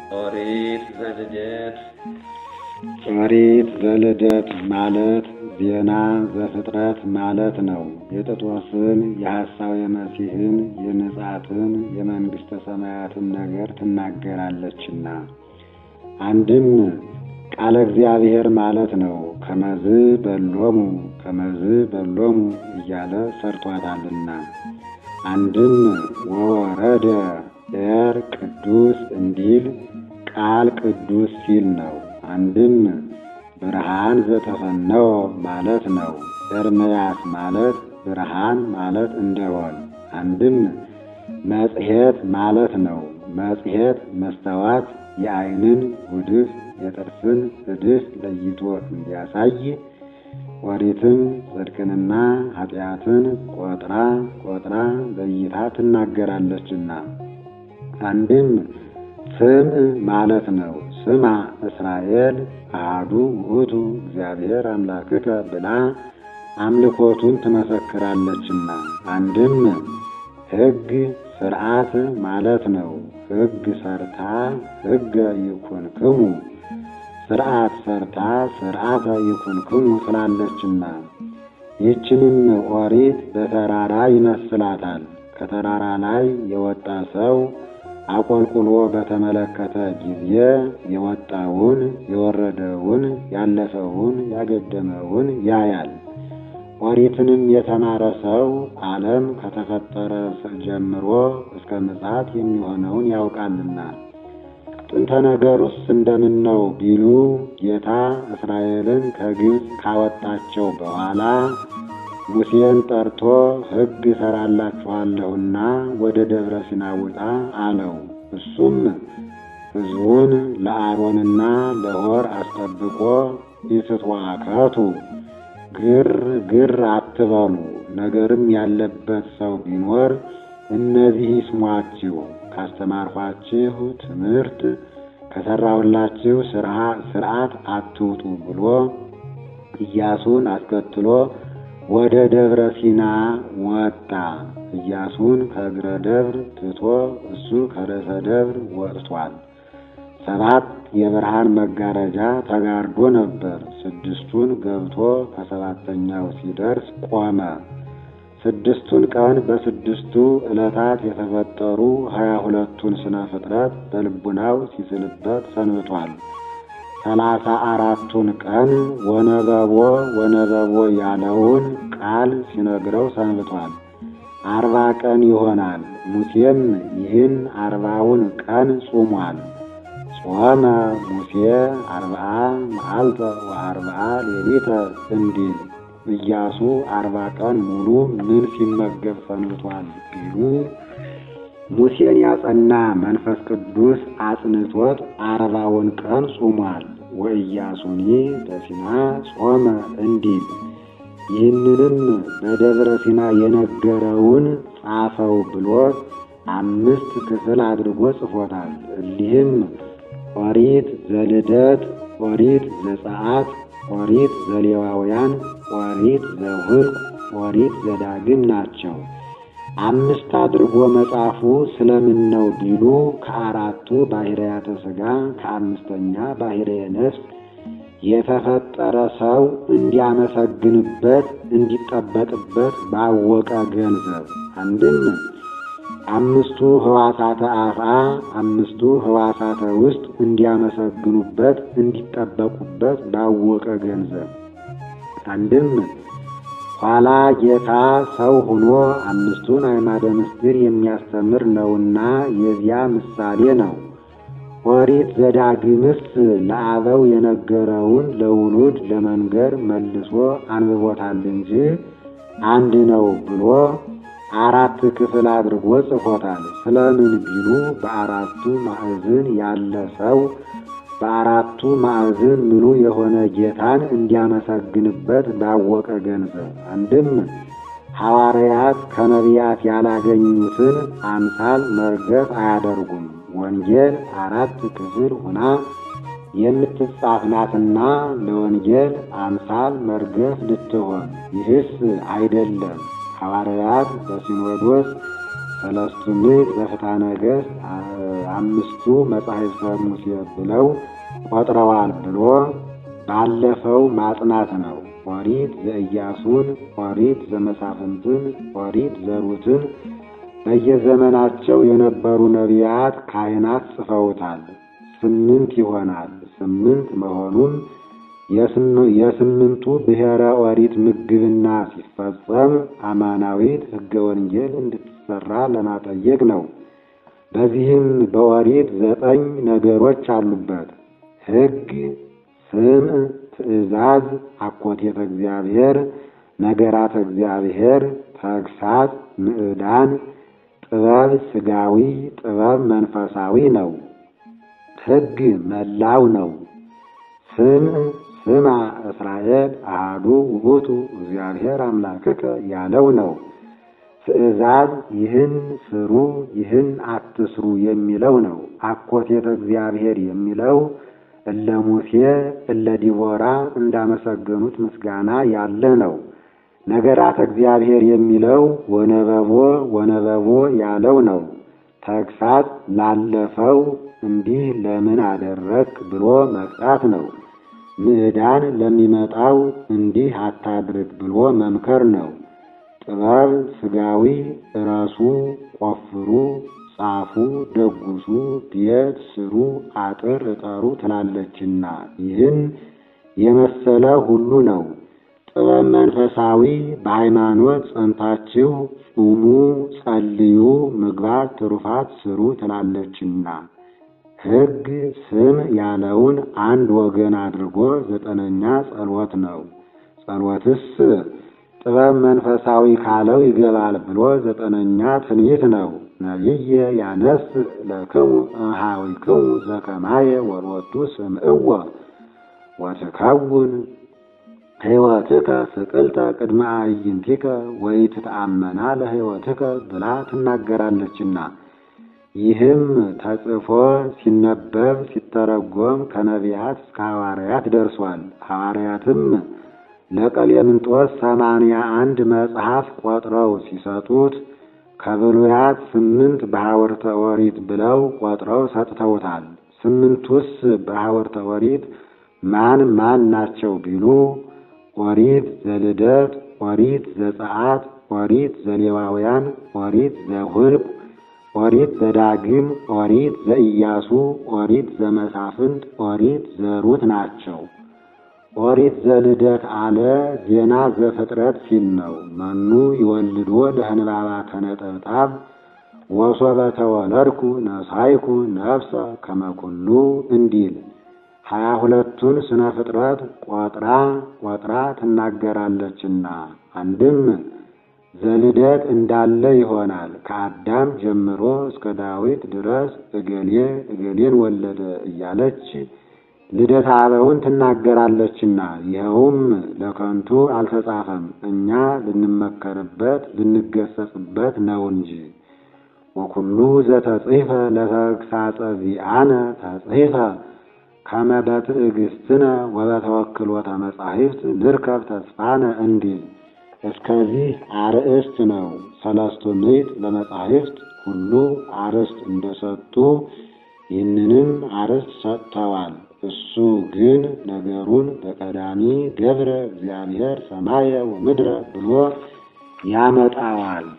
ኦሪት ዘልደት ኦሪት ዘልደት ማለት ዜና ዘፍጥረት ማለት ነው። የጥጦስን የሐሳዌ መሲሕን የምጽአትን የመንግሥተ ሰማያትን ነገር ትናገራለችና። አንድም ቃለ እግዚአብሔር ማለት ነው። ከመዝ በሎሙ ከመዝ በሎሙ እያለ ሰርቷታልና። አንድም ወወረደ ኤር ቅዱስ እንዲል ቃል ቅዱስ ሲል ነው። አንድም ብርሃን ዘተፈነወ ማለት ነው። ኤርምያስ ማለት ብርሃን ማለት እንደሆን። አንድም መጽሔት ማለት ነው። መጽሔት መስተዋት የዓይንን ጉድፍ የጥርስን እድፍ ለይቶ እንዲያሳይ ኦሪትም ጽድቅንና ኃጢአትን ቆጥራ ቆጥራ ለይታ ትናገራለችና። አንድም ስም ማለት ነው። ስማ እስራኤል አሐዱ ውእቱ እግዚአብሔር አምላክከ ብላ አምልኮቱን ትመሰክራለችና። አንድም ሕግ ስርዓት ማለት ነው። ሕግ ሰርታ ሕገ ይኩንክሙ ስርዓት ሰርታ ስርዓተ ይኩንክሙ ስላለችና ይህችንም ኦሪት በተራራ ይመስላታል። ከተራራ ላይ የወጣ ሰው አቆልቁሎ በተመለከተ ጊዜ የወጣውን የወረደውን ያለፈውን ያገደመውን ያያል። ኦሪትንም የተማረ ሰው ዓለም ከተፈጠረ ጀምሮ እስከ ምጽአት የሚሆነውን ያውቃልና። ጥንተ ነገሩስ እንደምን ነው ቢሉ ጌታ እስራኤልን ከግብፅ ካወጣቸው በኋላ ሙሴን ጠርቶ ሕግ እሰራላችኋለሁና ወደ ደብረ ሲና ውጣ አለው። እሱም ሕዝቡን ለአሮንና ለሆር አስጠብቆ ኢትትዋከቱ ግር ግር አትበሉ፣ ነገርም ያለበት ሰው ቢኖር እነዚህ ይስሟችሁ፣ ካስተማርኋችሁ ትምህርት ከሠራሁላችሁ ሥርዓት አትውጡ ብሎ ኢያሱን አስከትሎ ወደ ደብረ ሲና ወጣ። ኢያሱን ከእግረ ደብር ትቶ እሱ ከርዕሰ ደብር ወጥቷል። ሰባት የብርሃን መጋረጃ ተጋርዶ ነበር። ስድስቱን ገብቶ ከሰባተኛው ሲደርስ ቆመ። ስድስቱን ቀን በስድስቱ ዕለታት የተፈጠሩ ሀያ ሁለቱን ስነ ፍጥረት በልቡናው ሲስልበት ሰንብቷል። ሰላሳ አራቱን ቀን ወነበቦ ወነበቦ ያለውን ቃል ሲነግረው ሰንብቷል። አርባ ቀን ይሆናል። ሙሴም ይህን አርባውን ቀን ጾሟል። ጾመ ሙሴ አርብዓ መዓልተ ወአርብዓ ሌሊተ እንዲል ኢያሱ አርባ ቀን ሙሉ ምን ሲመገብ ሰንብቷል ቢሉ ሙሴን ያጸና መንፈስ ቅዱስ አጽንቶት አርባውን ቀን ጾሟል። ወኢያሱኒ በሲና ጾመ እንዲል ይህንንም በደብረ ሲና የነገረውን ጻፈው ብሎት አምስት ክፍል አድርጎ ጽፎታል። እሊህም ኦሪት ዘልደት፣ ኦሪት ዘጸአት፣ ኦሪት ዘሌዋውያን፣ ኦሪት ዘኍልቍ፣ ኦሪት ዘዳግም ናቸው። አምስት አድርጎ መጻፉ ስለምን ነው ቢሉ ከአራቱ ባሕርያተ ሥጋ ከአምስተኛ ባሕርየ ነፍስ የተፈጠረ ሰው እንዲያመሰግንበት እንዲጠበቅበት ባወቀ ገንዘብ አንድም አምስቱ ሕዋሳተ አፍአ አምስቱ ሕዋሳተ ውስጥ እንዲያመሰግኑበት እንዲጠበቁበት ባወቀ ገንዘብ አንድም ኋላ ጌታ ሰው ሆኖ አምስቱን አዕማደ ምስጢር የሚያስተምር ነውና የዚያ ምሳሌ ነው። ኦሪት ዘዳግምስ ለአበው የነገረውን ለውሉድ ለመንገር መልሶ አንብቦታል እንጂ አንድ ነው ብሎ አራት ክፍል አድርጎ ጽፎታል። ስለምን ቢሉ በአራቱ ማዕዝን ያለ ሰው በአራቱ ማዕዝን ምሉ የሆነ ጌታን እንዲያመሰግንበት ባወቀ ገንዘብ አንድም ሐዋርያት ከነቢያት ያላገኙትን አምሳል መርገፍ አያደርጉም። ወንጌል አራት ክፍል ሆና የምትጻፍ ናትና ለወንጌል አምሳል መርገፍ ልትሆን ይህስ አይደለም። ሐዋርያት በሲኖዶስ ሰለስቱ ምዕት ዘፍትሐ ነገሥት አምስቱ መጻሕፍተ ሙሴ ብለው ቆጥረዋል ብሎ ባለፈው ማጽናት ነው። ኦሪት ዘኢያሱን፣ ኦሪት ዘመሳፍንትን፣ ኦሪት ዘሩትን በየዘመናቸው የነበሩ ነቢያት፣ ካህናት ጽፈውታል። ስምንት ይሆናል። ስምንት መሆኑን የስምንቱ ብሔረ ኦሪት ምግብና ሲፈጸም አማናዊት ሕገ ወንጌል እንድትሰራ ለማጠየቅ ነው። በዚህም በኦሪት ዘጠኝ ነገሮች አሉበት። ሕግ፣ ስም፣ ትእዛዝ፣ አኮቴተ እግዚአብሔር፣ ነገራተ እግዚአብሔር፣ ተግሳጽ፣ ምዕዳን፣ ጥበብ ሥጋዊ፣ ጥበብ መንፈሳዊ ነው። ሕግ መላው ነው። ስም ስማ እስራኤል አሃዱ ውእቱ እግዚአብሔር አምላክከ ያለው ነው። ትእዛዝ ይህን ስሩ ይህን አትስሩ የሚለው ነው። አኮቴተ እግዚአብሔር የሚለው እለ ሙሴ እለ ዲቦራ እንዳመሰገኑት ምስጋና ያለ ነው። ነገራተ እግዚአብሔር የሚለው ወነበቦ ወነበቦ ያለው ነው። ተግሳጽ ላለፈው እንዲህ ለምን አደረክ ብሎ መቅጣት ነው። ምዕዳን ለሚመጣው እንዲህ አታድርግ ብሎ መምከር ነው። ጥበብ ሥጋዊ እረሱ፣ ቆፍሩ፣ ጻፉ፣ ደጉሱ፣ ቤት ስሩ፣ አጥር እጠሩ ትላለችና ይህን የመሰለ ሁሉ ነው። ጥበብ መንፈሳዊ በሃይማኖት ጸንታችሁ ጹሙ፣ ጸልዩ፣ ምግባር ትሩፋት ስሩ ትላለችና ሕግ ስም ያለውን አንድ ወገን አድርጎ ዘጠነኛ ጸሎት ነው። ጸሎትስ ጥበብ መንፈሳዊ ካለው ይገባል ብሎ ዘጠነኛ ትንቢት ነው። ነቢየ ያነስ ለክሙ እምኀዊክሙ ዘከማየ ወሎቱ ስምዕዎ ወትከውን ሕይወትከ ስቅልተ ቅድመ አዕይንቲከ ወኢትተአመና ለሕይወትከ ብላ ትናገራለችና ይህም ተጽፎ ሲነበብ ሲተረጎም ከነቢያት እስከ ሐዋርያት ደርሷል። ሐዋርያትም ለቀሌምንጦስ ሰማንያ አንድ መጽሐፍ ቆጥረው ሲሰጡት ከብሉያት ስምንት በሐወርተ ኦሪት ብለው ቆጥረው ሰጥተውታል። ስምንቱስ በሐወርተ ኦሪት ማን ማን ናቸው ቢሉ ኦሪት ዘልደት፣ ኦሪት ዘጸአት፣ ኦሪት ዘሌዋውያን፣ ኦሪት ዘኍልቍ ኦሪት ዘዳግም፣ ኦሪት ዘኢያሱ፣ ኦሪት ዘመሳፍንት፣ ኦሪት ዘሩት ናቸው። ኦሪት ዘልደት አለ ዜና ዘፍጥረት ሲል ነው። መኑ ይወልዶ ለህንባባ ከነጠብጣብ ወሶበ ተወለድኩ ነሳይኩ ነፍሰ ከመኩሉ እንዲል ሀያ ሁለቱን ስነ ፍጥረት ቆጥራ ቆጥራ ትናገራለችና አንድም ዘልደት እንዳለ ይሆናል። ከአዳም ጀምሮ እስከ ዳዊት ድረስ እገሌ እገሌን ወለደ እያለች ልደት አበውን ትናገራለችና ይኸውም ለከንቱ አልተጻፈም፣ እኛ ልንመከርበት ልንገሰጽበት ነው እንጂ። ወኩሉ ዘተጽሕፈ ለተግሳጸ ዚአነ ተጽሕፈ ከመ በትዕግስትነ ወበተወክሎተ መጻሕፍት ንርከብ ተስፋነ እንዲል እስከዚህ አርእስት ነው። ሰለስቱ ምዕት ለመጻሕፍት ሁሉ አርእስት እንደሰጡ ይህንንም አርእስት ሰጥተዋል። እሱ ግን ነገሩን በቀዳሚ ገብረ እግዚአብሔር ሰማየ ወምድረ ብሎ ያመጣዋል።